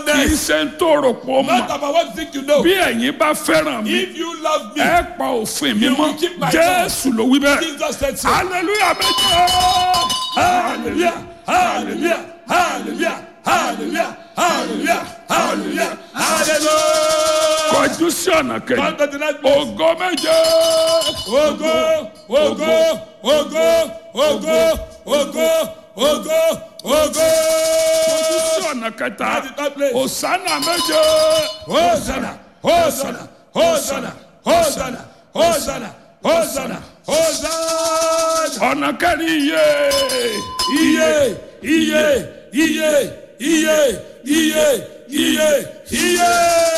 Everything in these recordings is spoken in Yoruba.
goodness. ṣe ń tó rò pọ̀ Not mọ́ about what you think you know. bí ẹ̀yin bá fẹ́ràn mi If you love me, ẹ pa òfin mi You mọ́ will keep my jésù ló wí bẹ́ẹ̀ Jesus said so. hallelujah méjì Hallelujah, hallelujah, hallelujah, hallelujah, hallelujah, hallelujah, hallelujah. kọjú sí ọ̀nà kejì Come to the next place. ògo méje Ogo, ogo, ogo, ogo, ogo, ogo, ogo. kọjú sí ọ̀nà kẹta At the third place. òsánà méje Hosanna, Hosanna, Hosanna, Hosanna, Hosanna, Hosanna, Hosanna. ọ̀nà kẹrin iye Iye, iye, iye, iye, iye, iye, iye.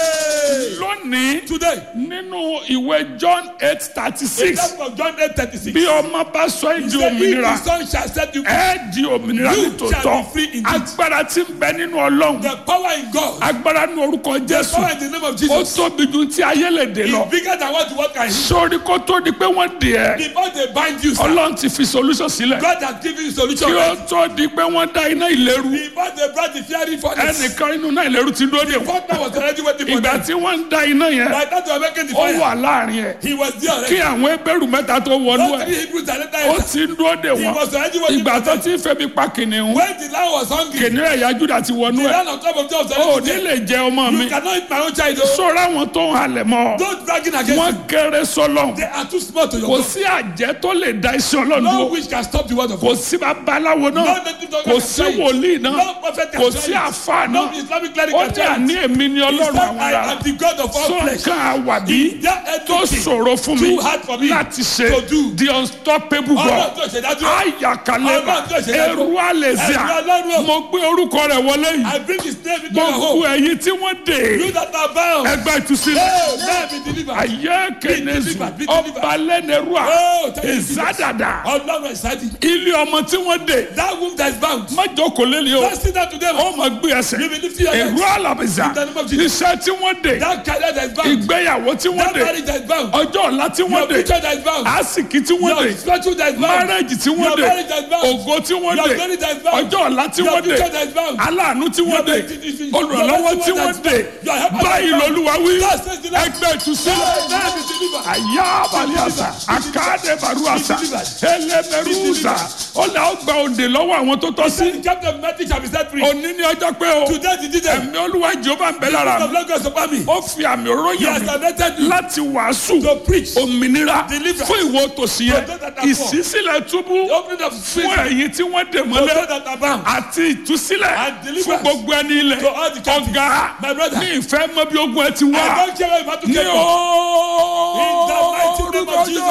lónìí Today, nínú ìwé john eight thirty in six that of John 8 36, bí ọmọ bá sọ ẹ́ he di said, If òmìnira the son shall set you free, ẹ di òmìnira You nítòótọ́ shall be free indeed. agbára tí ń bẹ nínú ọlọ́run the power in God, agbára nínú orúkọ the jésù power in the name of ó Jesus, tóbi ju tí ayé lè dé lọ is bigger than what the world can heal. sórí kó tó di pé wọ́n dè ẹ́ Before they bind you, sir, ọlọ́run ti fi solution sílẹ̀ God has given you solution. kí ó tó di pé wọ́n dá iná ìléru Before they brought the fiery furnace, ẹnìkan nínú iná ìléru ti dúró dè wọ́n God was already waiting for ìgbà them. tí wọ́n ń dá iná yẹn By that they were making the ó fire. wà láàrin ẹ̀ He was there kí already. àwọn ebéèrú mẹ́ta tó wọnú Those ẹ̀ three Hebrews that later ó entered, ti ń dúró dè he wọ́n was already waiting ìgbà for tó them. ti ń febi pa kìnìún When the land was hungry, kìnìún ẹ̀yà júdà ti wọnú the ẹ̀ land on top of them was ó already ní there. lè jẹ ọmọ mi You cannot eat my own child. oh. sọ̀rọ̀ àwọn tó ń halẹ̀ mọ́ ọ Don't bragging against wọ́n them. kéré sọ́lọ́hún They are too small to your kò God. sí àjẹ́ tó lè da iṣẹ́ ọlọ́run No dúró witch can stop the word of kò God. sí babaláwo náà No native doctor kò can sí try it. wòlíì náà No prophet can kò try sí it. àfa No náà Islamic cleric ó can ní try it. àní èmi ni He ọlọ́run said, àwọn I ará am the God of all flesh. sọ́kàn àwàbí That tó everything ṣòro fún mi too hard for me láti ṣe to do. the unstoppable Ọlọ́run God tó ṣe dájú. ayakaleba Ọlọ́run tó ṣe dájú. eru alezia Ẹ̀rù Ọlọ́run. mo gbé orúkọ rẹ̀ wọlé yìí I bring his name into your gbogbo home. ẹ̀yin tí wọ́n dè You that are bound. ẹgbẹ́ ìtúsílẹ̀ Hey, man be delivered. ayé kenezu delivered, be delivered. ọbalẹ́nẹrúà Oh, thank you, Jesus. ìzádàdà Ọlọ́run ẹ̀sádì. ilé ọmọ tí wọ́n dè That womb that is bound. májòkó lélẹ̀ o Let's sit down today. ó máa gbé ẹsẹ̀ You will lift your hands. èrú àlàbìsà In the name of Jesus. iṣẹ́ tí wọ́n dè That career that is bound. ìgbéyàwó tí wọ́n That dè marriage that is bound. ọjọ́ ọ̀la tí wọ́n Your dè future that is bound. àsìkí tí wọ́n Your dè spiritual that is bound. márẹ́jì tí wọ́n Your dè marriage that is bound. ògo tí wọ́n Your dè glory that is bound. ọjọ́ ọ̀la tí Your wọ́n dè future that is bound. aláàánú tí wọ́n dè Your olùrànlọ́wọ́ tí wọ́n dè Your helper báyìí that is bound. lolúwa wí God says the Lord. ẹgbẹ́ ìtúsílẹ̀ Man be delivered. àyà àbálíàsà àkáàdé baruasa ẹlẹ́mẹrúsà ọ̀là ọgbà òde lọ́wọ́ àwọn tó tọ́ sí The captain of Matthew shall be set free. òní ní ọjọ́ pé o Today the did them. ẹ̀mí olúwa jehova ń bẹ lára of mi Lagos upon me. ó fi àmì òróró He yàn has mí anointed you láti wàásù to preach. òmìnira Deliverance. fún ìwọ tòsí yẹn To those that are poor. ìṣísílẹ̀ túbú The opening of fún prison. ẹ̀yin tí wọ́n dè To mọ́lẹ̀ those that are bound. àti ìtúsílẹ̀ And fún deliverance. gbogbo ẹni ilẹ̀ To all the captives. ọ̀gá My brother. ní ìfẹ́ mọ́ bí ogun ẹ ti I wá don't care where battle ní came from. In the mighty name orúkọ of Jesus.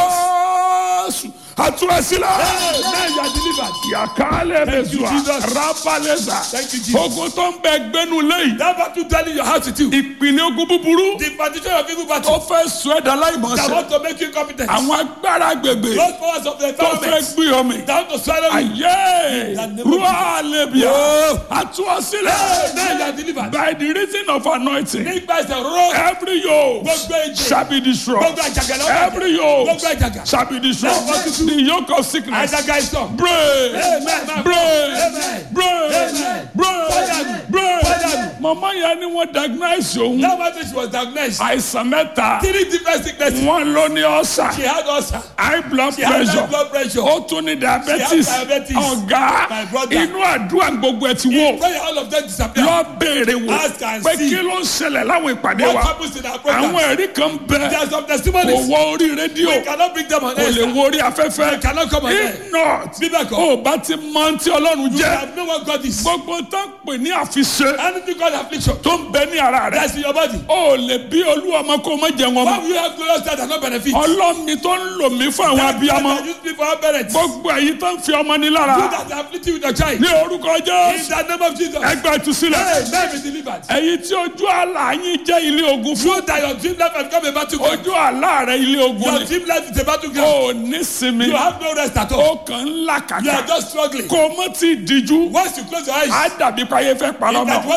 Jésù àtúrẹ́sílẹ̀. Hey, now you are delivered. yàkálẹ̀ Thank you, mẹ́sùá Jesus. rábàlẹ́sà Thank you, Jesus. ogun tó ń bẹ gbẹ́nu lẹ́yìn That battle telling your heart with you. ìpínlẹ̀ ogun búburú The partition of evil ó battle fẹ́ sọ ẹ̀dá that láìmọ̀ọ́sẹ̀ want to make you competent. àwọn agbára agbègbè Those powers of the tó fẹ́ environment gbé ọmọ that want to swallow you. ayé In the name of rúwà lẹ́bíà Oh. àtúwọ̀sílẹ̀ Hey, now you are delivered. by the reason of anointing Nígbà ìṣẹ̀ rọ́. every yoke Gbogbo èjì. shall be destroyed Gbogbo àjàgà lọ́wọ́. every yoke Gbogbo àjàgà. shall be destroyed Lẹ́yìn the yoke of sickness Àjàgà ìṣọ̀. break Amen. break Amen. break Amen. break Fire. break Fire. mama yẹn ni wọ́n diagnose òun That battle she was diagnosed. àìsàn mẹ́ta Three different sicknesses. wọ́n ló ní ọ̀sà She had ulcer. high blood She had high pressure blood pressure. ó tún ní diabetes She had diabetes. ọ̀gá My brother. inú àdúrà gbogbo ẹ̀ ti wò Pray all of them disappear. lọ béèrè wò Ask and pé see. kí ló ń ṣẹlẹ̀ láwọn ìpàdé What wa happens in our program? àwọn ẹ̀rí kan bẹ There are some kò testimonies. wọ orí rédíò We cannot bring them on kò air. lè wo orí afẹ́fẹ́ They cannot come on air. if not Bíbẹ̀ kọ́. ó bá ti mọ tí ọlọ́run You jẹ́ have no one God is. gbogbo tó ń pè ní àfiṣe Anything God affliction. tó ń bẹ ní ara rẹ̀ That's in your body. ó lè bí olú ọmọ kó má jẹun Why ọmọ will you have glorious child and not benefit? ọlọ́mi tó ń lò mí fún àwọn That abiyamọ God that use me for our parents. You gbogbo èyí tó ń fi ọmọ ní lára that afflict you with your child. ní orúkọ In jésù the name of Jesus. ẹgbẹ́ ìtúsílẹ̀ Hey, let me delivered. èyí tí ojú àlá yín jẹ́ ilé ogun fún You that your dream life has become a battleground. ojú àlá rẹ̀ ilé ogun Your ni dream life is a battleground. ó ní sinmi You have no rest at all. ó kàn ń là You are kàkà just struggling. kó o mọ́ tí ì díjú Once you close your eyes, á dàbí payé fẹ́ parọ́ that mọ́ what's going to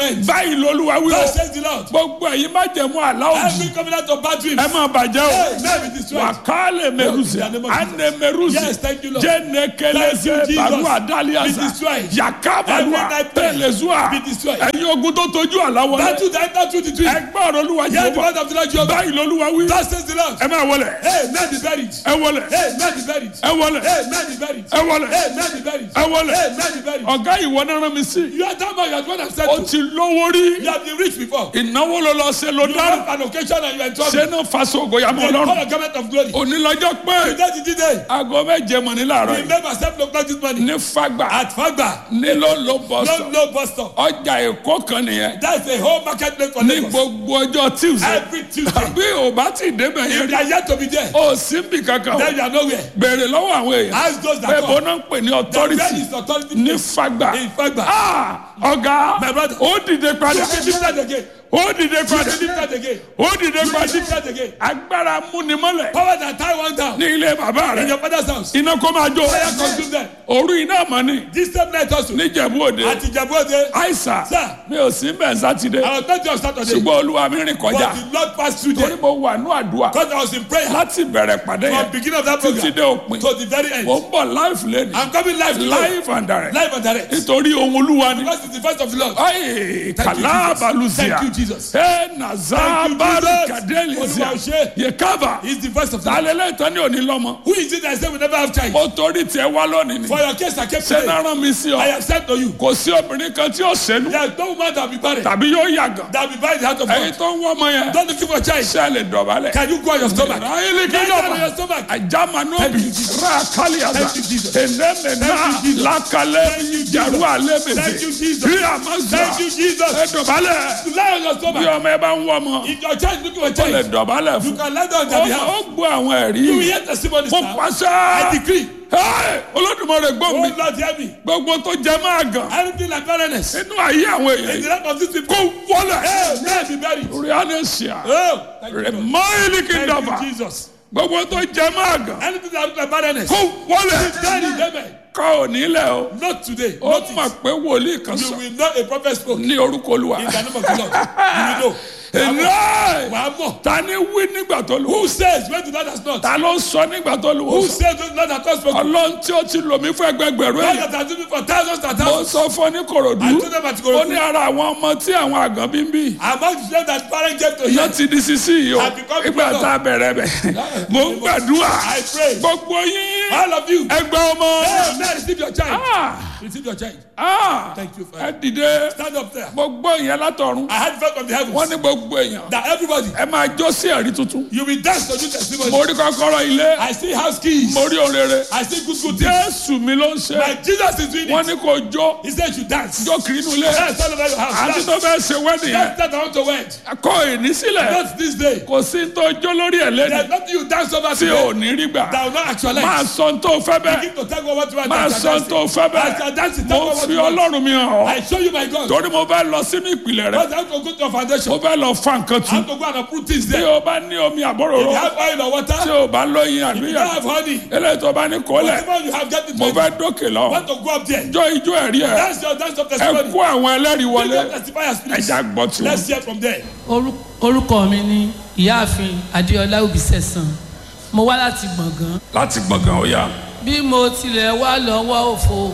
end. báyìí lolúwa wí o God says the Lord. gbogbo ẹ̀yin má jẹ̀mú àlá òjì Every covenant of bad dreams. ẹ máa bàjẹ́ o Hey, may be destroyed. wàkálẹ̀ mẹrùsì In the name of Jesus. ànẹ mẹrùsì Yes, thank you, Lord. jẹnẹkẹlẹsẹ Thank you, Jesus. baru Be adaliasa destroyed. yakabalua Every night prayer. tẹlẹsua Be destroyed. ẹ̀yin ogun tó tójú àlá wọlé Battle that enter through the dream. ẹgbẹ́ ọ̀rọ̀ olúwa Hear the jehova word of the Lord Jehovah. báyìí lolúwa wí God says the Lord. ẹ máa wọlé Hey, man be buried. ẹ wọlé Hey, man be buried. ẹ wọlé Hey, man be buried. ẹ wọlé Hey, man be buried. ẹ wọlé Hey, man be buried. ọ̀gá ìwọ náà rán mi sí You are that man, you are the one I've said ó to. ti lówó rí You have been rich before. ìnáwó ló lọ ṣe ló You dára have an occasion and you are in trouble. ṣé náà faṣọ ògòyàmọ They ọlọ́run call a garment of glory. onílọ́jọ́ pé Today is the day. aago méje mọ̀ ní làárọ̀ yìí Remember, seven o'clock this morning. ní fagbà At Fagba. ní ló ló bọ̀ No, sọ no bus stop. ọjà èkó kan nìyẹn That's a whole marketplace for ní Lagos. gbogbo ọjọ́ tuesday Every Tuesday. àbí ò bá ti débẹ̀ yẹn If they rí are yet to be there, ó sì ń bì kankan o then you are nowhere. béèrè lọ́wọ́ àwọn èèyàn Ask those that pé come. bó náà ń pè ní The authority where is authority ní place? fagbà In Fagba. Ah, ọ̀gá My brother. ó dìde padà You be lifted again. ó dìde You padà be lifted again. ó dìde You be padà lifted again. agbára múnimọ́lẹ̀ Power that tie one down. ní ilé bàbá In rẹ̀ your father's house. iná kó máa jó Fire consume them. òru iná mọ̀ ni This same night also. níjẹ̀bú òde At Ijabode. àìsà Sir. mi ò sí bẹ́ẹ̀ sátidé I was not just Saturday. ṣùgbọ́n olúwa mi rìn But kọjá the Lord passed through torí there. mo wà ní àdúrà Because I was in prayer. láti bẹ̀rẹ̀ pàdé From yẹn beginning of that títí program dé òpin to the very end. mo ń bọ̀ live lẹ́nu I'm coming live today. live and direct Live and direct. nítorí ohun olúwa ni Because it's the first of the Lord. ayi Thank you, kàlá Jesus. balùsíà Thank you, Jesus. ẹ nàzá Thank you, bari Jesus. kàdélìsíà Olúwa ṣe. yẹ kábà He's the first of the Lord. tálẹ́lẹ́ tán ní òní lọ́mọ Who is it that said we never have child? mo torí tiẹ̀ wá lónìí ni For your case, I kept ṣé saying, náà rán mi sí I ọ have said to you, kò sí obìnrin kan tí ó ṣẹ́nu there is no woman that will be barren, tàbí yóò yàgàn that will be barren in the heart of ẹ̀yin God. tó ń wọ́ ọmọ yẹn Don't looking for a child. ṣé ẹ lè dọ̀bálẹ̀. Can you go on your stomach? Raheli Lie down on kidaba. your stomach. Ajamanobi Thank you, Jesus. Rakaliaza Thank you, Jesus. Enemena Thank you, Jesus. Lakale Thank you, Jesus. Jaru Alemete Thank you, Jesus. Ríàmazà Thank you, Jesus. Ẹdọ̀bálẹ̀ Lie on your bí stomach. ọmọ ẹ bá ń wọ́ ọmọ If your child is looking for a ó lè child, dọ̀bálẹ̀ you fún. can lie down on their Ó behalf. ó gbọ́ àwọn You will ẹ̀rí. hear testimonies Mo now. pàṣẹ. I decree. Ẹ́, Olódùmarè gbọ́ Oh mi. Lord, hear me. Gbogbo tó jẹ máa gàn. Anything like barrenness Inú ayé àwọn in èèyàn the yìí. life of these people. Kó wọlé. Hey, may be buried. Rianesia. Oh, thank you, Lord. Remaili Thank kidaba. you, Jesus. Gbogbo tó jẹ máa gàn. Anything that looks like barrenness, Kó wọlé. buried, amen. Kọ́ ò nílẹ̀ o. Not today. ó Not mọ̀ it. pé wòlíì kan You sọ will know a prophet spoke in ní orúkọ olúwa. the name of the Lord. You will know. Ẹ̀rẹ́ Wàá mọ̀. ta ni wí nígbà tó lù. Who says when the Lord has not? ta ló sọ nígbà tó lù. Who says when the Lord has not spoken? ọlọ́run tí ó ti lò mí fún ẹgbẹgbẹ̀rún God èèyàn. that has done it for thousands and mo thousands. sọ fún ọ ní I korodu. told them at ó ní Ikorodu. ara àwọn ọmọ tí àwọn àgàn bí ń bí. Among the children that parents gave to iná him. ti di sisi yìí o. I become ìgbà brother. tá a bẹ̀rẹ̀ bẹ̀. mo ń gbàdúrà. I pray. gbogbo yín. All of you. ẹgbẹ́ ọmọ. Hey, man, receive your child. Ah, Receive your child. ah, Thank you, ẹ Father. dìde. Stand up there. gbogbo ìyẹn látọ̀run. I had felt from the wọ́n heavens ní gbogbo èèyàn. that everybody, ẹ máa jó sí ẹ̀rí tuntun. you will dance to do testimony. mo rí kọ́kọ́rọ́ ilé. I see house keys. mo rí òrèrè. I see good good things. jésù mi ló ń ṣe. My Jesus is doing wọ́n it. ní kò jó. He said you dance. jó kiri inú ilé. Dance all over your house. àti Dance. tó fẹ́ ṣe wẹ́ẹ̀dì yẹn. That's that I want to wed. kọ́ ìní sílẹ̀. Not this day. kò sí tó jó lórí ẹ̀ lẹ́nu. There's nothing you dance over tí today ò ní rí gbà. that will not actualize. máa sọ tó fẹ́ bẹ́ẹ̀. Begin to tell God what you want máa to sọ tó fẹ́ As you are bẹ́ẹ̀. dancing, tell mo God what fi you want. ọlọ́run mi hàn ọ́. I show you my God. torí mo fẹ́ lọ sínú ìpìlẹ̀ rẹ̀. Because I have to go to your foundation. mo fẹ́ lọ fa nǹkan I tu. have to go and uproot things bí there. o bá ní omi If àbọ̀rọ̀rọ̀. you have oil or tí water, o bá lóyin if you àbíyàn. don't have honey, eléyìí tó bá ní kólẹ̀. whatever you have, get it mo ready. fẹ́ dókè lọ. Want to go up there. jọ ijó ẹ̀rí ẹ̀. That's your dance of ẹ testimony. kó àwọn ẹlẹ́rìí Bring wọlé. up testifiers, please. ẹja gbọ́ tiwọn. Let's hear from there. Orú- orúkọ mi ni ìyáàfin adéọlá òbísẹ̀sán mo wá láti gbọ̀ngàn láti gbọ̀ngàn ó yá. bí mo tilẹ̀ wá lọ́wọ́ òfo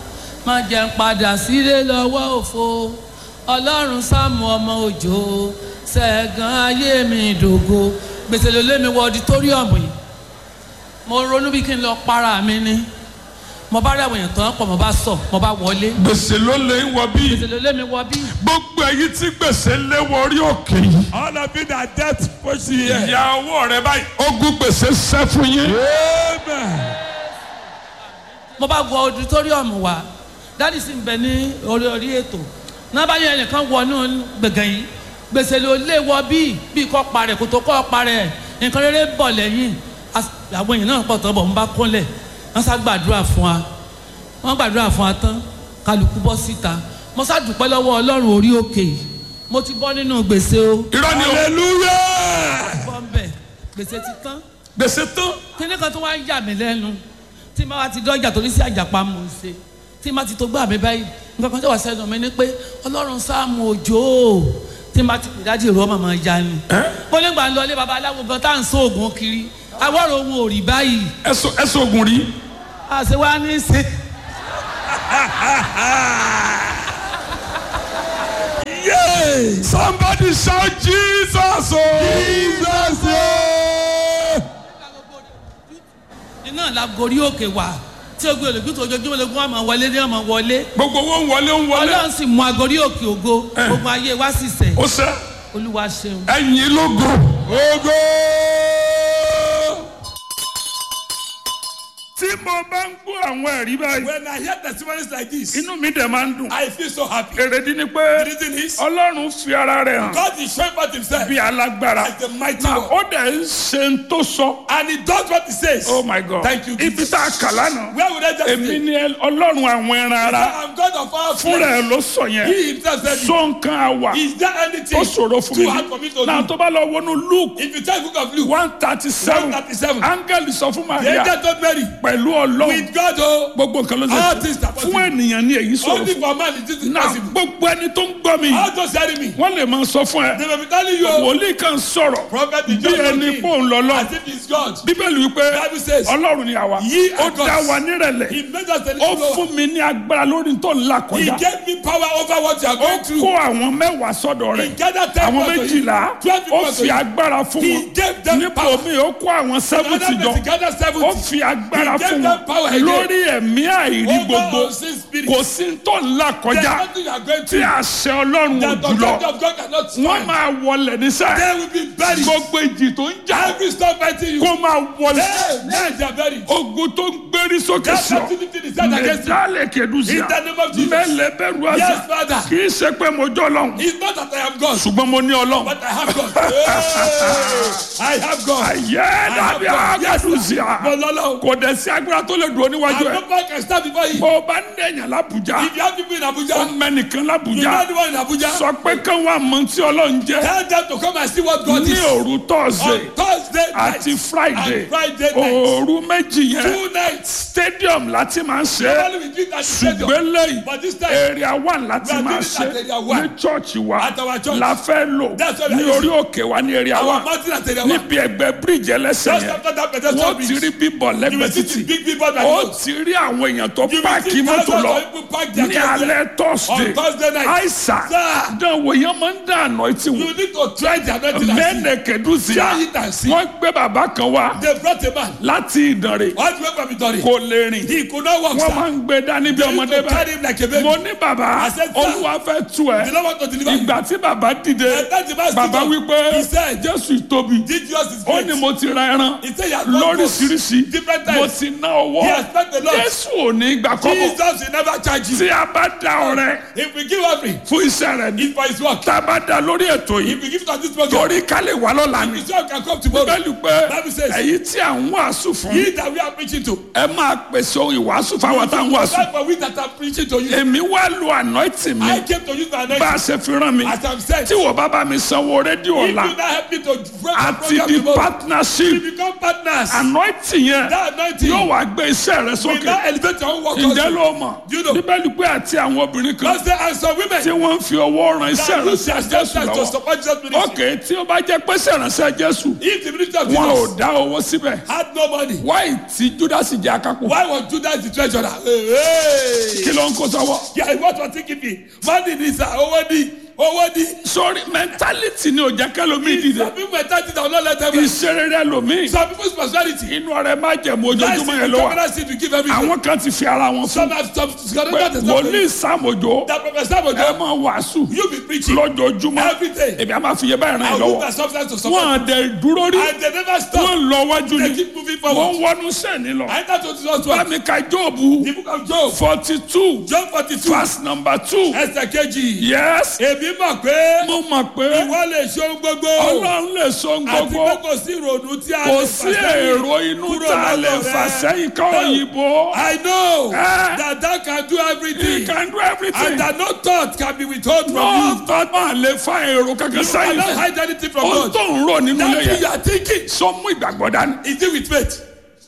má jẹ́ ń padà sílé lọ́wọ́ òfo ọlọ́run sáàmù ọmọ òjò ṣẹ̀gàn ayé mi ìdògo gbèsè ló lé mi wọ ọditóríọ̀mù yìí mo ronú bí kí n lọ para mi ni mo bá rí àwọn èèyàn tó ń pọ̀ mo bá sọ mo bá wọlé gbèsè ló lè ń wọ bí. gbèsè ló lé mi wọ bí gbogbo èyí tí gbèsè lé wọ orí òkè yìí. All of you that death push you here. ìyá owó rẹ báyìí. ogun gbèsè sẹ́ fún yín. Amen. mo bá wọ auditorium wa dáàdì sì ń bẹ ní orí orí ètò náà bá yẹ ẹnìkan wọnú gbẹ̀gàn yìí gbèsè ló lé wọ bíi bíi kọ́ parẹ́ kò tó kọ́ parẹ́ nǹkan rere bọ̀ lẹ́yìn As- àwọn èèyàn náà pọ̀ tọ́ bọ̀ ń bá kúnlẹ̀ wọ́n sá gbàdúrà fún wa wọ́n gbàdúrà fún wa tán kálukú bọ́ síta mo sá dúpẹ́ lọ́wọ́ ọlọ́run orí òkè yìí mo ti bọ́ nínú gbèsè o irọ́ ni o. Hallelujah. bọ́ ń bẹ̀ gbèsè ti tán gbèsè tán. kíní kan tó wá ń yà mí lẹ́nu tí n bá wa ti dọ́jà torí sí àjàpá mò ń ṣe tí n bá ti tó gbà mí báyìí nǹkan kan tó wà sẹ́nu mi ni pé ọlọ́run sáàmù òjò tí n bá ti pè dájú ìró màmá ya ni mo nígbà ń lọ ilé babaláwo gan tá à ń sọ oògùn kiri awọ́rò ohun ò rí báyìí ẹsọ ẹsọ ogun rí àṣẹ wa ní í ṣe Yay! somebody shout jesus o. Jesus! yeah! iná la gorí òkè wá tí o gbé olùgbé tó ojoojúmọ́ lógún wa máa wọlé ní ọmọ wọlé gbogbo owó ń wọlé ń wọlé ọlọ́run sì mú agorí òkè ògo gbogbo ayé wa sì sẹ̀ ó sẹ olúwa ṣeun. ẹyin lógo Ogo! tí mo bá ń gbọ́ àwọn ẹ̀rí báyìí When I hear testimonies like this, inú mi dẹ̀ máa ń dùn I feel so happy. èrèdí ni The pé reason is, ọlọ́run fi ara rẹ̀ hàn God is showing forth himself bí alágbára as the mighty na one. ó dẹ̀ ń ṣe ń tó sọ And he does what he says. oh my god Thank you, ibi Jesus. tá a kà lánàá Where would I just èmi say? ni ẹ- ọlọ́run àwọn ẹran ara I'm God of all fúnra flesh. ẹ ló sọ yẹn He himself said, it. so nǹkan àwà Is there anything ó ṣòro fún mi too hard for me to náà do? tó bá lọ wọnú luke If you check the book of Luke, one thirty seven 137. áńgẹ́lì sọ fún the maria angel told Mary, pẹ̀lú ọlọ́run with God, oh, gbogbo nǹkan ló all ṣe things are fún possible. ènìyàn ní èyí sọ̀rọ̀ Only fún for man is this náà possible. gbogbo ẹni tó ń gbọ́ mi All those hearing me, wọ́n lè máa sọ fún ẹ they may be telling you, oh, wòlíì kan sọ̀rọ̀ prophet is bí just ẹni talking pò ń lọ lọ as if he's God. bíbélì wípé Bible says, ọlọ́run ni àwa Ye ó are gods. dá wa nírẹ̀lẹ̀ He made us a ó little lower. fún mi ní agbára lórí tó ń là He kọjá gave me power over what you are ó going kó through. àwọn mẹ́wàá sọ́dọ̀ He rẹ̀ gathered ten àwọn people to you. méjìlá Twelve ó people to fi you. agbára fún He wọn gave them nípò power. mi ó kó àwọn sẹ́fùtì Another jọ person gathered ó seventy. fi agbára He gave fún them power wọn again. lórí ẹ̀mí àìrí Over gbogbo unseen spirits. kò sí tó ń là There's kọjá nothing you are going tí through àṣẹ ọlọ́run ò that the jùlọ authority of God cannot wọ́n stand. máa wọlé nísà They will be buried. gbogbo ìjì tó ń jà Every storm fighting you. kó máa wọlé Hey, men they are buried. ogun tó ń gbérí sókè That sí ọ activity is set against you. mẹdálẹ kẹdùsíà In the name of Jesus. mẹlẹ bẹ̀rù àṣà Yes, Father. kì í ṣe pé mo jọ lọ́hùn It's not that I am God, ṣùgbọ́n mo ní ọlọ́hùn but I have God. Hey, I have God. ayé dàbí àgàdùsíà But Lolo, kò dẹ̀ sí agbára tó lè dúró níwájú I ẹ̀ no man can stand before you. bó o bá ń dẹ̀yàn lábùjá If you have people in ó Abuja, mẹ́nìkan you know lábùjá the one in Abuja, sọ pé kán wà mọ tí ọlọ́run jẹ́ tell them to come and see what God ní is. òru On tọ́sídẹ̀ẹ́ Thursday night àti friday and Friday night. òru méjì yẹn Two nights. stadium láti máa ń ṣe é Normally we do it at the stadium. ṣùgbọ́n lẹ́yìn But this time, area one láti We are máa doing it ṣe at area one. ní church wa At our church. la fẹ́ lò That's what we ní are orí òkè wa ní area our one mountain at area one. níbi ẹgbẹ́ bíríìjì ẹlẹ́sẹ̀ Just yẹn after that pedestrian wọ́n ti bridge, rí bíbọ̀ you lẹ́gbẹ̀ẹ́ will see the títì big people that ó go. ti rí àwọn èèyàn tó You will páàkì see mọ́tò thousands lọ of people park their ní cars there. alẹ́ thursday On Thursday night. àìsàn Sir. dánwò yẹn máa ń dànù etí wò You need to try the anointing and see. mẹ́nẹ̀kẹ́dùsíà Try it and see. wọ́n gbé bàbá kan wá They brought a man. láti ìdànrè All the way from Itori. kò lè rìn He could not walk, wọ́n sir. máa ń gbé dání bí They used ọmọdé to bá carry him like a baby. mo ní bàbá I said, sir. olúwa fẹ́ tu ẹ They don't want to deliver him. ìgbà tí bàbá dìde And that the man stood bàbá up. wípé He said, jésù tóbi Did yours is ó great. ní mo ti ra ẹran He said he has bought lóríṣiríṣi different mo times. ti ná owó He has spent a lot. jésù ò ní gbà kọ́bọ̀ Jesus will never charge you. tí a bá da ọrẹ If we give offering, fún iṣẹ́ rẹ̀ ní it's for his work. tá a bá da lórí ètò yìí If we give to this program, torí ká lè wá lọ́la ni his work can come tomorrow. bẹ́ẹ̀ni pé Bible says, èyí tí à ń wàásù fún He that we are preaching to. ẹ máa pèsè ohun ìwàásù fáwọn tá à ń wàásù That's for we that are preaching to you. èmi wá lu anointing mi I came to use my bá anointing. a ṣe fi rán mi As I'm saying, tí wọ́n bá bá mi sanwó rédíò if you ọ̀la not help me to break the àti program di tomorrow, partnership we become partners. anointing yẹn That anointing yóò wá gbé iṣẹ́ rẹ will sókè now elevate your own work ǹjẹ́ also. ló mọ̀ Do you know? bíbélì pé àti àwọn obìnrin kan God say, and some women tí wọ́n ń fi owó ran iṣẹ́ that use ránṣẹ́ their jésù substance to lọ́wọ́ support Jesus ministry. ok tí ó bá jẹ́ pé iṣẹ́ ránṣẹ́ jésù If the ministry of wọn ò Jesus dá owó síbẹ̀ had no money, wáì tí júdásì jẹ́ akápò why was Judas the treasurer? Hey, kí hey. ló ń kó sọ́wọ́. Yeah, what was he keeping? Money ni sir, owó ni, owó ni. sori mentality ni o jẹ́ kẹ́lómi dìde Some people mentality that will not let them rest. iṣẹ́ rere lomi Some people's personality. inú ọrẹ má jẹ̀mú That's ojoojúmọ́ it. yẹn The ló wà covenant seed to give everything. àwọn kan ti fi ara wọn fún Some have some pé that wòlíì sàmójó prophet Samuel, ẹ máa wàásù you be preaching lójoojúmọ́ every day. èmi á máa fi yẹ báyìí ràn I yín will use lọ́wọ́ my substance to support. wọn àdẹ dúró rí And they never stop. wọn lọ wájú They ni keep moving wọn forward. wọnú sẹ́ni lọ I enter to Jesus one. bámi ka jóòbù The book of Job. forty two Job forty two. verse number two Ẹsẹ̀ kejì. yes Èmi mọ̀ pé mo mọ̀ pé ìwọ lè ṣe ohun gbogbo. ọlọ́run lè so Àti gbogbo pé kò sí ìrònú tí a kò lè sí fà sẹ́yìn èrò inú kúrò tá a lè lọ́dọ̀ fà rẹ. sẹ́yìn ká òyìnbó. I know Eh. that thou can do He everything can do everything. and that no thought can be withheld from no you. thought man lè fa èrò kankan You cannot sẹ́yìn. hide anything from ohun God. tó ń rò nínú ilé That thing you yẹn are thinking sọ mú ìgbàgbọ́ dání. is it with faith.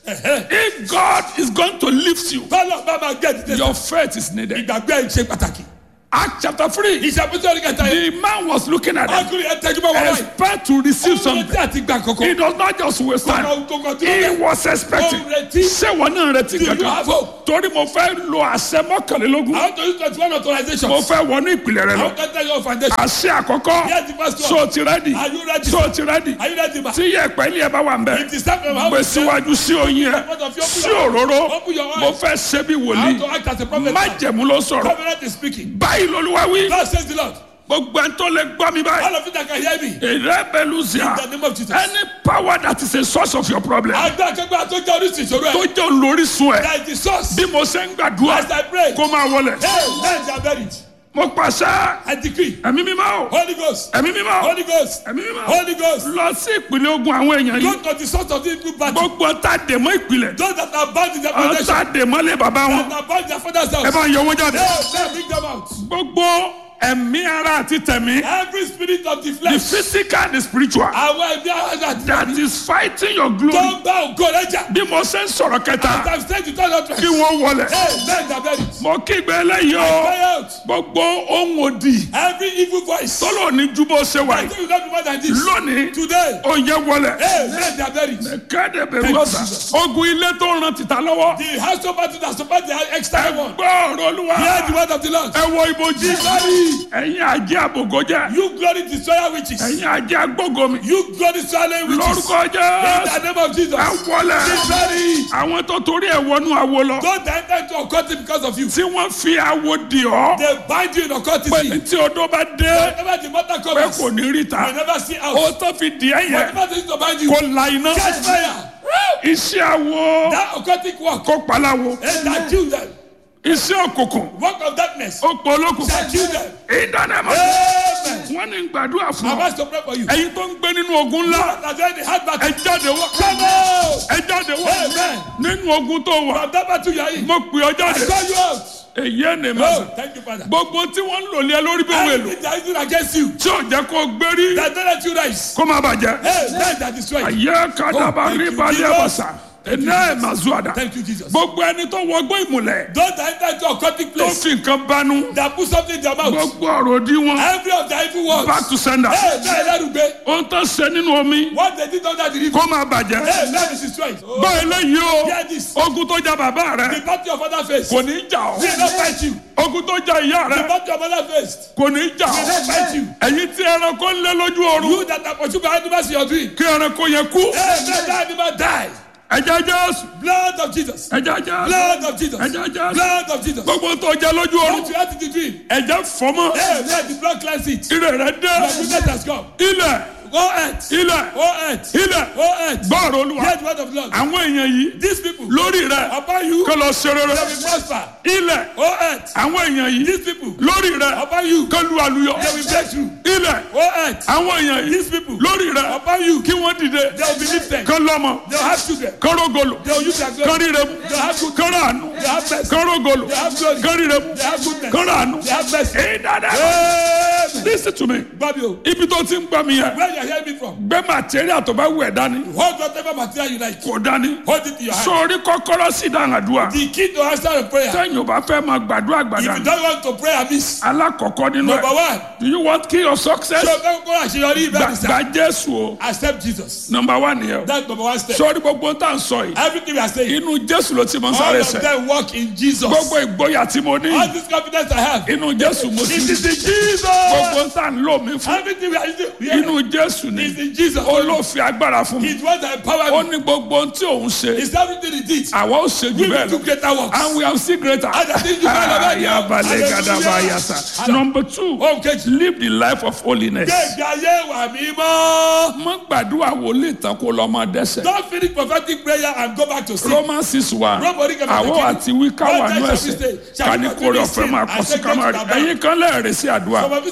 if God is going to lift you bọ́lá bá máa gbé ẹ̀dídé your faith is needed. ìgbàgbé ẹ̀ ṣe pàtàkì. Act chapter three ìṣàkóso orí kẹta yẹn. the man was looking at them ọkùnrin ẹ̀ tẹ́jú bá wọ́n wáyé. expect to receive ọmọ something. tí a ti gbà He kọ̀kọ́. does not just waste time. Kọ̀kọ́ kọ̀kọ́ tí He ó bẹ̀. was expecting. Ó retí. Ṣé wọn náà retí Do you kankan? have hope? Torí mo fẹ́ lo àṣẹ mọ́kànlélógún. I want to use twenty one authorization. Mo fẹ́ wọnú ìpìlẹ̀ rẹ I lọ. want to tell you your foundation. Àṣẹ àkọ́kọ́. Here's the first one. So ti rẹ́dì. Are you ready? So ti rẹ́dì. Are you ready ma? Tí yẹ̀pẹ̀ ilé ẹ bá wà ń bẹ̀. It is time for how Gbé síwájú sí oyin ẹ. Sí òróró. Open your eyes. Mo fẹ́ ṣe bí I want to wòlíì. act as a prophet. Májẹ̀mú ló sọ̀rọ̀. Covenant is speaking. Báyìí lolúwa wí. God says the Lord. Gbogbo ẹni tó lè gbọ́ mi báyìí. All of you that can hear me. Èrè bẹ̀lú sí à. In the name of Jesus. Any power that is a source of your problem. Àgbà akẹgbẹ́ àtọ́jú oríṣi ìṣòro Tó ẹ̀. jẹ́ olórísun ẹ̀. That is the source. Bí mo ṣe ń gbàdúrà. As I pray. Kó máa wọlẹ̀. Hey, men are buried. Mo pàṣẹ. I decree. Ẹ̀mí mímọ́ o. Holy Ghost. Ẹ̀mí mímọ́ o. Holy Ghost. Ẹ̀mí mímọ́ o. Holy Ghost. Lọ sí ìpìlẹ̀ ogun àwọn èèyàn Go yìí. to the source of the evil battle. Gbogbo ta dèmọ́ ìpìlẹ̀. Those that are bound in their Àwọn foundation. ta dèmọ́ lé bàbá wọn. That are bound in their father's Ẹ house. bá ń yọ owó jáde. Hey, men bring them out. Gbogbo ẹ̀mí ara àti tẹ̀mí. Every spirit of the The flesh. physical and the spiritual. Àwọn ẹ̀mí ara àti That is fighting your glory. tó ń bá ògo rẹ̀ jà. Bí mo ṣe ń sọ̀rọ̀ kẹta. Sometimes take the turn out. Kí Hey, wọ́n wọlẹ̀. men are buried. Mo kígbe eléyìí o. Cry out. Gbogbo ohun òdì. Every evil voice. Tọ́lọ̀ ní ju bó ṣe wà I yìí. think you don't do more than this. Lónìí. Today. Oúnjẹ wọlẹ̀. Hey, men are buried. Kéde bẹ̀rù ọ̀sà. Ogun ilé tó ń ran tìta lọ́wọ́. The house of battle that support the external one. Gbọ́ ọ̀rọ̀ olúwa. Hear the word of the Lord. Ẹ wo ibojì. Ẹ̀yin àjẹ́ àbògójẹ́. You glory destroyer witches. Ẹ̀yin àjẹ́ agbógomi. You glory swallowing witches. Lórúkọ In jẹ́. the name of Jesus. Ẹ wọlẹ̀. Be buried. Àwọn tó torí ẹ̀ wọnú awo lọ. Don't enter into occultism because of you. Tí wọ́n fi awo di ọ́. They bind you in Pé occultism. tí odó bá dé. Whenever the mother Pé comes, kò ní rí you ta. never see Ó out. tó fi di ẹ̀ yẹn. Whatever they use to bind you, Kò la iná. catch fire. Iṣẹ́ awo. That occultic work Kó paláwo. and that kill them. Iṣẹ́ òkùnkùn. Work of darkness Ó pọ̀ olókùn. shall kill them. Ìdánimọ̀. Amen. Wọ́n ní gbàdúrà fún I'm ọ. asked to pray for you. Ẹ̀yin tó ń gbé nínú ogun ńlá. That's when the heart Ẹ battle. jáde wá. Come out. Ẹ jáde wá. Amen. Nínú ogun tó wà. From that battle you are in. Mo pè ọ I jáde. call you out. Èyí ẹ̀ ní Oh, mẹ́sàn. thank you, Father. Gbogbo tí wọ́n ń lò lé ẹ lórí bí òun èlò. Everything that is using against you, Tí ò jẹ́ kó gbérí. that don't let you rise. Kó má bàjẹ́. Hey, men that destroy you. Ayé kàdàbà Oh, thank rí you, balẹ̀ Jesus. àbàṣà. Ẹ̀nà ẹ̀ máa zú àdá. Thank you, Jesus. Gbogbo ẹni tó wọgbọ́ ìmùlẹ̀. Don't enter into occultic Tó place fi nǹkan banú. that put something in their mouth. Gbogbo ọ̀rọ̀ òdì wọn. Every of the evil words. Back to sender. Hey, men that will be. Ohun tó ṣe nínú omi. What they did under the river. Kó má bàjẹ́. Hey, men is destroyed. Oh, Gbọ́ eléyìí o. hear this. Ogun tó já bàbá The rẹ̀. battle your father faced. Kò ní jà ọ́. Will not fight you. Ogun tó já ìyá The rẹ̀. battle your mother faced. Kò ní jà Will not ọ́. fight you. Ẹ̀yin tí ẹranko ń lé lójú oorun. You that are pursued by animals in your dream. Kí ẹranko yẹn kú. Hey, let that animal die. Ẹ̀jẹ̀ Jésù. Blood of Jesus. Ẹ̀jẹ̀ Jésù. Blood of Jesus. Ẹ̀jẹ̀ Jésù. Blood of Jesus. Gbogbo tó jẹ lójú oorun. What you had in the dream. Ẹ̀jẹ̀ fọmọ. Hey, let the blood cleanse it. Ire rẹ̀ dé. Your goodness has come. Ilẹ̀. Go earth. Ilẹ̀. Go earth. Ilẹ̀. Go earth. Gbọ́ọ̀rọ̀ olúwa. Hear the word of the Lord. Àwọn èèyàn yìí. These people. Lórí rẹ̀. Upon you. Kó lọ ṣe rere. They will prosper. Ilẹ̀. Go earth. Àwọn èèyàn yìí. These people. Lórí rẹ̀. Upon you. Kó lu àlùyọ. They will break through. Ilẹ̀. Go earth. Àwọn èèyàn yìí. These people. Lórí rẹ̀. Upon you. Kí wọ́n dìde. They will be lifted. Kó lọ́mọ. They will have children. Kó rógolo. They will use their Kó glory. ríre mu. They will have good. Kó ràánú. They have mercy. Kó rógolo. They have glory. Kó ríre mu. They have goodness. Kó ràánú. They have mercy. Ìdádá. Amen. Listen to me. Babio, Ibi tó ti ń gbọ́ mi yẹn. where you are hearing me from? Gbé màtíríà tó bá wù ẹ́ dání. Hold whatever material you like. Kò dání. Hold it in your hand. Sórí kọ́kọ́rọ́ sí ìdáhùn àdúrà. The key to answer a prayer. Sẹ́yìn ò bá fẹ́ máa gbàdúrà If you gbàdá. don't want to pray amiss, Alákọ̀ọ́kọ́ nínú number ẹ̀. one, Do you want key of success? ṣé o fẹ́ kó àṣeyọrí Gba ibẹ̀ nìsa? gba Jésù o. Accept Jesus. Number one nìyẹn o. That's number one step. Sórí gbogbo tá à ń sọ yìí. Everything we are saying, Inú Jésù ló ti mọ all sáré of sẹ̀. them work in Jesus. Gbogbo ìgboyà tí mo ní. All this confidence I have, Inú Jésù mo ti it is in Jesus. Gbogbo tá à ń lò mí fún. Everything we are using, we Inú are, Jésù ni. is in Jesus. Olófin agbára fún mi. He's what that empower Ó me. ní gbogbo ohun tí òun ṣe. It's everything he did. Àwa ó ṣe jù We bẹ́ẹ̀ will do lọ. greater works. And we have seen greater. And I think you can have it. Ayabalẹ̀ gadaba Hallelujah. yasa. Number two, Ohun kejì. live the life of holiness. Gbẹ̀gbẹ̀ ayé wà mímọ́. Má gbàdúrà wòlíì tán kó lọ máa dẹ́sẹ̀. Don't finish prophetic prayer and go back to sleep. Romans six one. Nobody can Àwọn protect àti One wíkà wà time nú shall we ẹsẹ̀. stay? Shall Ká we ní continue kórè ọ̀fẹ́ sin máa and kọ́ sí say kámárì. grace to Ẹ̀yin kan lẹ́ẹ̀rẹ́ sí àdúrà. Some of you say you are not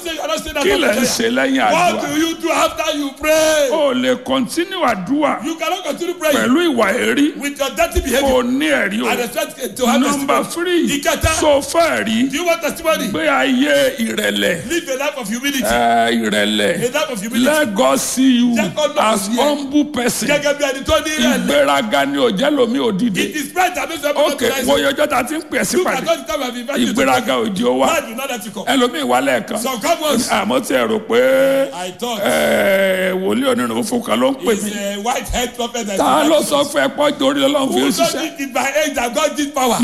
say that kí after lẹ̀ ń prayer. ṣe lẹ́yìn What àdúrà do you do after you pray? o lè continue àdúrà You cannot continue praying pẹ̀lú ìwà èrí with your dirty kò behavior ní ẹ̀rí o and expect to have nọmba testimony. three Ìkẹta. so fẹ́ rí Do you want testimony? gbé ayé ìrẹ̀lẹ̀ Live a life of humility. ẹ, ìrẹ̀lẹ̀ A life of humility. let God see you Jẹ́ kó lọ as sí ẹ. humble person Gẹ́gẹ́ bí ẹni tó ní ìrẹ̀lẹ̀. ìgbéraga ni ò jẹ́ lómi òdìdí It is pride that makes you ok recognize wo it. yọjọ́ ta ti ń pè sí You pàdé cannot tell me I've invited you to ìgbéraga òdì ó wá Pride will not let you come. ẹlòmíì wà lẹ́ẹ̀kan So come once. àmọ́ tí ẹ rò pé I thought ẹ, wòlíì onírun fún kan ló ń pè it's mí a white head prophet that ta ló sọ fún ẹ pọ́jú orí ọlọ́run fi ń Who ṣiṣẹ́ don't think it by age that God did power?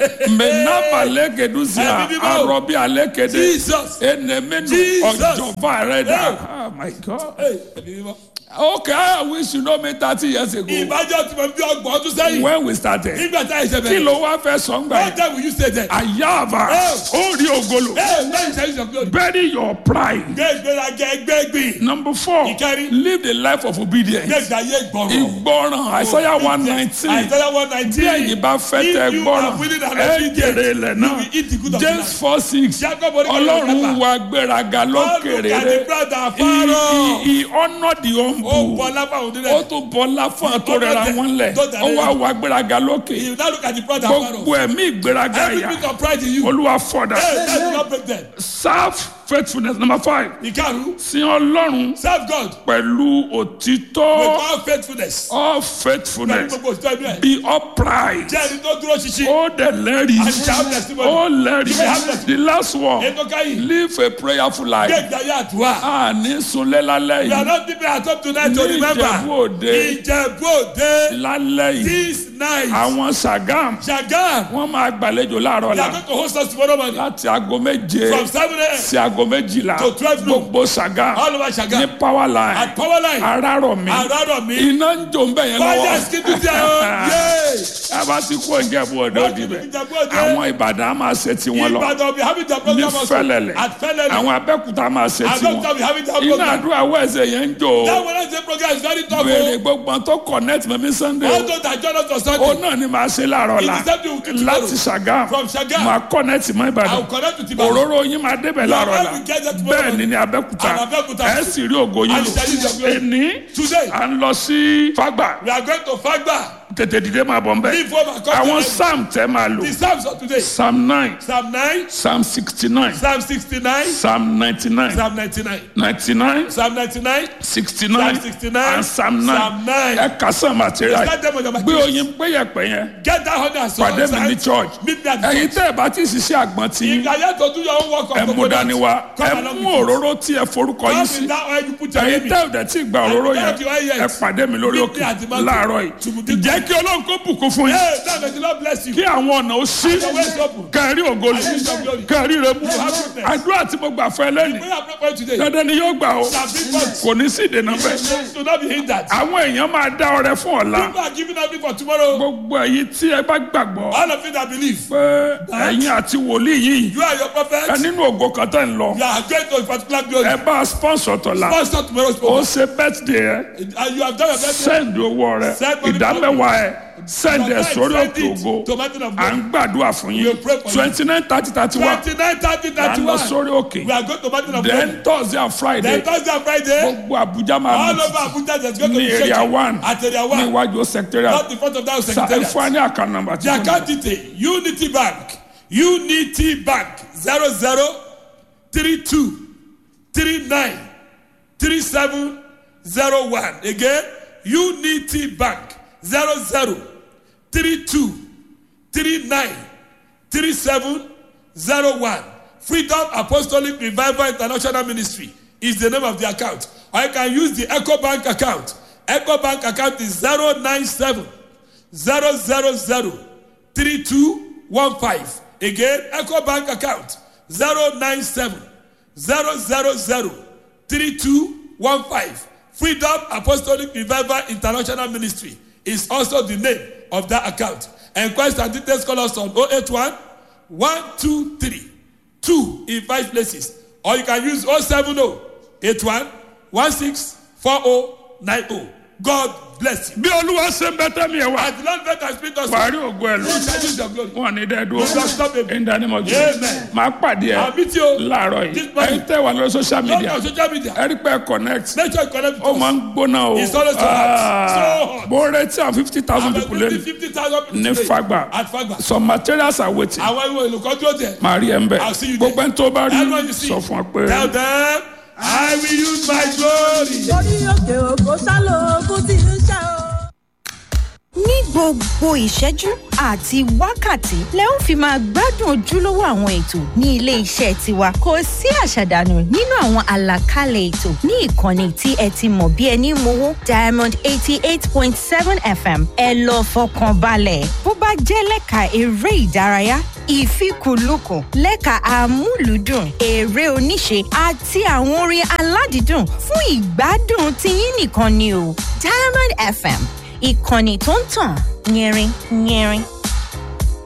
mẹ́nàbà lẹ́gẹ̀dúsíà Ẹ̀mí mímọ́. arọ́bí alẹ́kẹ̀dẹ́ Jesus. enemenu Jesus. ọjọba rẹ dà Hey. oh my god Hey, ẹ̀mí mímọ́. okay i wish you know me thirty years ago Ìbájọ́ tí mo bí ọgbọ̀n ọdún sẹ́yìn. when we started Nígbà tá ìṣe kí bẹ̀rẹ̀. ló wá fẹ́ sọ ń gbà What yẹn time will you stay there? àyàbá Hey. ó rí ogolo Ẹ lẹ́yìn sẹ́yìn sọ pé bury your pride gbé ìgbéraga ẹgbẹ́ gbìn. number four Ìkẹrin. live the life of obedience Gbé ìgbàyé ìgbọ̀rọ̀. ìgbọràn àìsàyà one nineteen Àìsàn one bí nineteen. ẹ̀yin bá fẹ́ If tẹ you gbọ́ràn are willing and ẹ obedient, jèrè ilẹ̀ you náà will eat the good of the james land. four six Jacob oníkàlẹ̀ ọlọ́run ọ̀gáfà. wa gbéraga God lókèrè look at the rẹ proud and he Pharaoh. he honour the Ó humble bọ̀ lápá òun ó nílẹ̀. tún bọ́lá fún àtòrẹ́ra Honour wọn lẹ̀ them. Don't ó wá wa gbéraga lókè You now look at the proud and gbogbo Pharaoh. ẹ̀mí ìgbéraga Every yà bit of pride in you. olúwa fọ̀dà Hey, that will not break them. serve faithfulness number five Ìkarùn. sin ọlọ́run Serve God pẹ̀lú òtítọ́ with all faithfulness. all Pẹ̀lú faithfulness gbogbo òtítọ́ inú ẹ̀. be upright Jẹ́ ẹni tó dúró ṣinṣin. ó dẹ̀ lẹ́rìí And shall have testimony. ó You may have lẹ́rìí testimony. the last one Ètò káyìn. live a prayerful Gbé life ìgbàyé àdúrà. a ní sunlé lálẹ́ We are yìí not people at home tonight to Ní remember. Ìjẹ̀bú Òde. Ìjẹ̀bú Òde. lálẹ́ yìí This night. àwọn sagam Shagam. wọ́n máa gbàlejò láàárọ̀ They la are going to host us tomorrow morning. láti aago méje From seven a.m. sí aago méjìlá To 12 noon. gbogbo sagam all over ní Shagam. power line At power line. arárọ̀ mi Àràrọ̀ mi. iná ń jò ń bẹ̀ yẹn Fire lọ́wọ́ skin to there o. Yay. ẹ bá ti kó Ìjẹ̀bú Òde ó di bẹ̀ Ìjẹ̀bú Òde. àwọn Ìbàdàn á máa ṣe tiwọn lọ Ìbàdàn be having their ní program also. fẹ́lẹ́lẹ̀ At Fẹ́lẹ́lẹ̀. àwọn Abẹ́òkúta máa ṣe tiwọn Abẹ́òkúta be having their iná program. àdúrà wẹ̀sẹ̀ yẹn ń jò That Wednesday program is very tough béèrè o. gbogbo àwọn tó connect mẹ́mí Sunday All o those that join us on ó Sunday. náà ni màá ṣe láàárọ̀ la It is that we will do tomorrow. láti Ṣàgámù From Shagam. máa connect mọ́ I Ìbàdàn will connect with Ibadan. òróró yín máa débẹ̀ láàárọ̀ la Your wife will get that tomorrow bẹ́ẹ̀ ni ní Abẹ́òkúta And Abẹ́òkúta. ẹ sì rí ògo yín And lò shall use your glory. ẹni Today. à ń lọ sí Fágbà We are going to Fagba. tètè dìde máa bọ̀ nbẹ̀ Leave home and come àwọn to psalm tẹ́ máa lò The Psalms of today. psalm nine Psalm 9, psalm sixty nine Psalm 69, psalm ninety nine Psalm 99. ninety nine Psalm 99. sixty nine Psalm 69, and psalm nine Psalm 9. ẹ kà sàn material Start them on your gbé materials. oyin péyẹpẹ yẹn Get that hundred and so pàdé mi ní church Meet me at the ẹ̀yin church. tẹ́ ẹ bá ti ṣiṣẹ́ àgbọn tí If you are here to do your own work of ẹ mú dání wá ẹ come along mú with us. òróró tí ẹ forúkọ Come yín with sí that oil you put your ẹ̀yin name in. tẹ́ ẹ dẹ̀ tí gba òróró And yẹn without your oil yet, ẹ pàdé mi lórí meet òkè me at the mountain. láàárọ̀ yìí To be ìjẹ́ kí ọlọ́run kó bùkún fún yín Hey, now may the Lord bless you. kí àwọn ọ̀nà ó sí Your ways open. kẹrí ògolo I use your glory. kẹrí rẹ mú You have goodness. àdúrà tí mo gbà fún ẹ lẹ́nu Prayer pray for you today. dandan ni yóò gbà ó Shall bring forth. kò ní sí ìdènà bẹ́ẹ̀ Do not be hindered. àwọn èèyàn máa dá ọrẹ fún ọ̀la People are giving up for tomorrow. gbogbo èyí tí ẹ bá gbàgbọ́ All of you that believe, pé ẹ̀yin àti wòlíì yìí you are your ẹ prophet. nínú ògo kan tẹ̀ ń lọ You are going to a particular glory. ẹ bá sponsor tọ̀la Pastor tomorrow's ó program. ṣe birthday ẹ And you have done your best. send owó rẹ Send money ìdámẹ́wàá ẹ send ẹ sórí òkè ògo To mountain of à God. ń gbàdúrà fún yín We'll pray for you. twenty nine thirty thirty one 29, 30, à ń lọ 31. sórí òkè We are going to mountain of God. then thursday and friday Then Thursday and Friday, gbogbo abuja máa all mú over Abuja, there's going to ní be area shaking. one At area ní one. iwájú secretariat Not in front of that sa ẹ secretariat. fún wa ní àkànnà nàmbà tí The kò ní. account detail Unity Bank Unity Bank zero zero three two three nine three seven zero one again Unity Bank zero zero three two three nine three seven zero one Freedom Apostolic Revival International Ministry is the name of the account or you can use the Echo Bank account Echo Bank account is zero nine seven zero zero zero three two one five again eco bank account zero nine seven zero zero zero three two one five freedom apostolic revival international ministry is also the name of that account enquest and details call us on oh eight one one two three two in five places or you can use oh seven oh eight one one six four oh nine oh God bless you. bí olúwa ṣe ń bẹ tẹ́mi ẹ̀ wá As the Lord let us speak us. wàá rí ògo ẹ̀ lọ You shall use your glory. wọn ní dẹ́ dúró You shall stop it. in the name of Amen. Jesus máa pàdé ẹ I'll meet you. láàárọ̀ This yìí morning. ẹ̀yin tẹ́ wà lórí social Not media on social media. ẹ rí pé connect Make sure you connect ó with máa us. ń gbóná o It's always so hot. So hot. bó retí àwọn fifty thousand I'm people expecting lẹ́nu 50,000 people ní today Fagba At Fagba. some materials are waiting Àwọn ìwé olùkọ́ dúró tẹ̀. màá rí ẹ ń bẹ̀ I'll see you there. gbogbo ẹni tó bá rí Everyone you see. sọ fún ọ pé. Tell them, I will use my glory. orí òkè òkò sálò ogun tí ń ṣe o. ní gbogbo ìṣẹ́jú àti wákàtí lẹ ń fi máa gbádùn ojúlówó àwọn ètò ní ilé iṣẹ́ tiwa kò sí àṣàdànù nínú àwọn àlàkalẹ̀ ètò ní ìkànnì tí ẹ ti mọ̀ bí ẹni mowó diamond eighty eight point seven fm ẹ lọ fọkàn balẹ̀ bó bá jẹ́ lẹ́ka eré ìdárayá ìfikùnlukùn lẹ́ka àmúlùdùn eré oníṣe àti àwọn orin aládìídùn fún ìgbádùn tiyín nìkan ni o diamond fm ìkànnì tó ń tàn yẹrin yẹrin